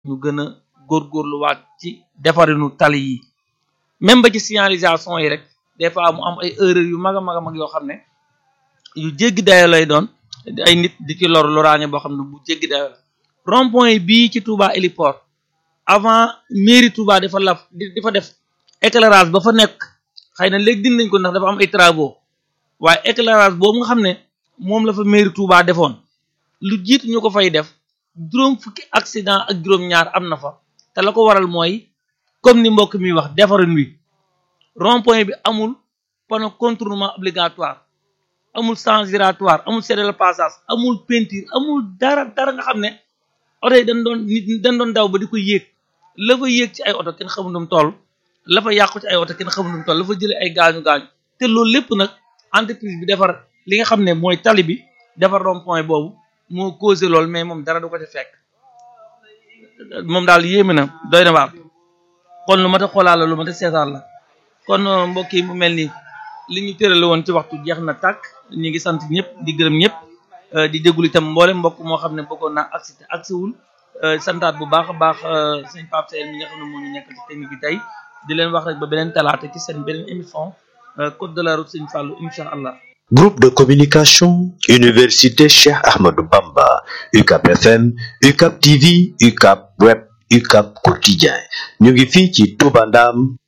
ñu gën a góorgóorluwaat ci defarinu tali yi même ba ci signalisation yi rek des fois mu am ay erreur yu mag a mag a mag yoo xam ne yu jéggi dayo lay doon ay nit di ci lor loraange boo xam ne bu jéggi dayo la rond point bii ci Touba héliport avant mairie Touba dafa laf di fa def éclairage ba fa nekk xëy na léegi dindi nañ ko ndax dafa am ay travaux waaye éclairage boobu nga xam ne moom la fa mairie Touba defoon lu jiitu ñu ko fay def juróom fukki accident ak juróom-ñaar am na fa te la ko waral mooy comme ni mbokk mi wax defarin wi rond point bi amul panneau contournement obligatoire amul sens giratoire amul cédé le passage amul peinture amul dara dara nga xam ne oto yi dañ doon nit dañ doon daw ba di ko yéeg la fa yéeg ci ay oto kenn xamul nu mu toll la fa yàqu ci ay oto kenn xamul nu mu toll la fa jëlee ay gaañu gaañu te loolu lépp nag entreprise bi defar li nga xam ne mooy tali bi defar rond point boobu moo causé loolu mais moom dara du ko ci fekk moom daal yéeme na doy na waar kon lu mat a xoolaat la lu mat a seetaan la kon mbokk yi mu mel ni li ñu tërale woon ci waxtu jeex na tàkk ñu ngi sant ñëpp di gërëm ñëpp di déglu itam mboolem mbokk moo xam ne bëggoon naa agsi te agsiwul santaat bu baax a baax sëñ Pape Seye mi nga xam ne moo ñu nekk ci technique bi tey di leen wax rek ba beneen talaata ci seen beneen émission code de la route sëñ Fallou incha allah. Groupe de communication Université Cheikh Ahmadou Bamba UCAP FM UCAP TV UCAP Web UCAP Quotidien ñu ngi fii ci Touba Ndam